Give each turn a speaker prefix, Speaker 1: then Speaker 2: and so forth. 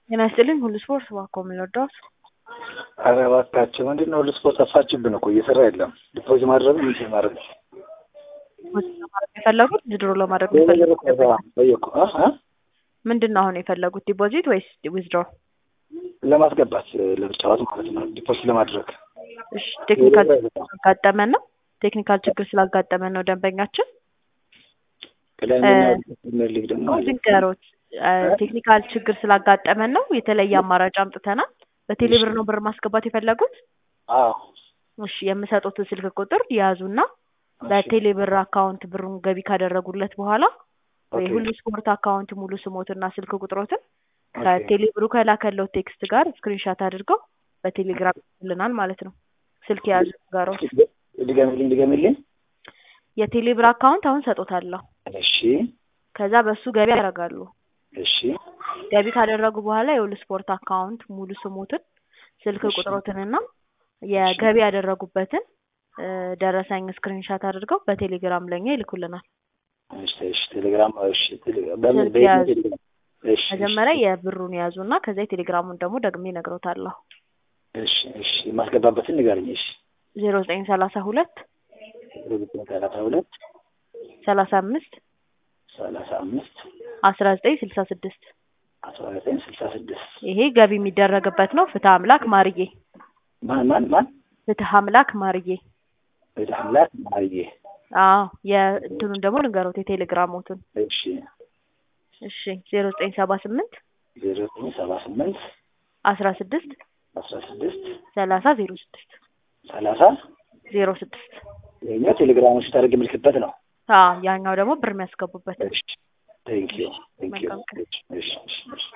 Speaker 1: ጤና ይስጥልኝ ሁሉ ስፖርት እባክዎ ምን ልርዳዎት?
Speaker 2: ኧረ እባካችሁ ምንድን ነው ሁሉ ስፖርት ጠፋችብን እኮ እየሰራ የለም። ዲፖዚት ማድረግ ምን ማድረግ
Speaker 1: ዲፖዚት ለማድረግ የፈለጉት ዊዝድሮ ለማድረግ የፈለጉት
Speaker 2: ጠየኩ
Speaker 1: ምንድን ነው አሁን የፈለጉት ዲፖዚት ወይስ ዊዝድሮ?
Speaker 2: ለማስገባት ለመጫወት ማለት ነው። ዲፖዚት ለማድረግ
Speaker 1: እሺ ቴክኒካል ችግር ስላጋጠመን ነው። ቴክኒካል ችግር ስላጋጠመን ነው ደንበኛችን
Speaker 2: ቅዳሜና ሊግ ደግሞ
Speaker 1: ዝንገሮት ቴክኒካል ችግር ስላጋጠመን ነው። የተለየ አማራጭ አምጥተናል። በቴሌብር ነው ብር ማስገባት የፈለጉት?
Speaker 2: አዎ
Speaker 1: እሺ የምሰጡትን ስልክ ቁጥር ያዙና በቴሌብር አካውንት ብሩን ገቢ ካደረጉለት በኋላ የሁሉ ስፖርት አካውንት ሙሉ ስሞትና ስልክ ቁጥሮትን ከቴሌብሩ ከላከለው ቴክስት ጋር ስክሪንሻት አድርገው በቴሌግራም ይልናል ማለት ነው። ስልክ የያዙ ጋሮች
Speaker 2: ድገሚልኝ ድገሚልኝ።
Speaker 1: የቴሌብር አካውንት አሁን ሰጦታለሁ።
Speaker 2: እሺ
Speaker 1: ከዛ በሱ ገቢ ያደርጋሉ።
Speaker 2: እሺ
Speaker 1: ገቢ ካደረጉ በኋላ የሁሉ ስፖርት አካውንት ሙሉ ስሞትን ስልክ ቁጥሮትንና የገቢ ያደረጉበትን ደረሰኝ ስክሪንሻት አድርገው በቴሌግራም ለኛ ይልኩልናል።
Speaker 2: እሺ እሺ ቴሌግራም እሺ ቴሌግራም በምን
Speaker 1: ስልክ ያዙ።
Speaker 2: በየትኛው ቴሌግራም? እሺ
Speaker 1: መጀመሪያ የብሩን ያዙና ከዛ የቴሌግራሙን ደግሞ ደግሜ እነግሮታለሁ።
Speaker 2: እሺ እሺ የማስገባበትን ንገረኝ። እሺ
Speaker 1: ዜሮ ዘጠኝ ሰላሳ ሁለት
Speaker 2: ዘጠኝ ሰላሳ ሁለት
Speaker 1: ሰላሳ አምስት
Speaker 2: ሰላሳ አምስት
Speaker 1: አስራ ዘጠኝ ስልሳ ስድስት
Speaker 2: አስራ ዘጠኝ ስልሳ ስድስት
Speaker 1: ይሄ ገቢ የሚደረግበት ነው። ፍትህ አምላክ ማርዬ
Speaker 2: ማን ማን ማን
Speaker 1: ፍትህ አምላክ ማርዬ።
Speaker 2: ወደ አምላክ ማርዬ
Speaker 1: አዎ የእንትኑን ደግሞ ልንገሮት የቴሌግራሞቱን
Speaker 2: እሺ
Speaker 1: እሺ ዜሮ ዘጠኝ ሰባ ስምንት
Speaker 2: ዜሮ ዘጠኝ ሰባ ስምንት
Speaker 1: አስራ ስድስት
Speaker 2: አስራ ስድስት
Speaker 1: ሰላሳ ዜሮ ስድስት
Speaker 2: ሰላሳ
Speaker 1: ዜሮ ስድስት
Speaker 2: ይኸኛው ቴሌግራሞች ታደርግ የምልክበት ነው።
Speaker 1: አዎ ያኛው ደግሞ ብር የሚያስገቡበት
Speaker 2: እሺ ቴንክ ዩ ቴንክ ዩ
Speaker 1: መልካም ቀን።
Speaker 2: እሺ እሺ እሺ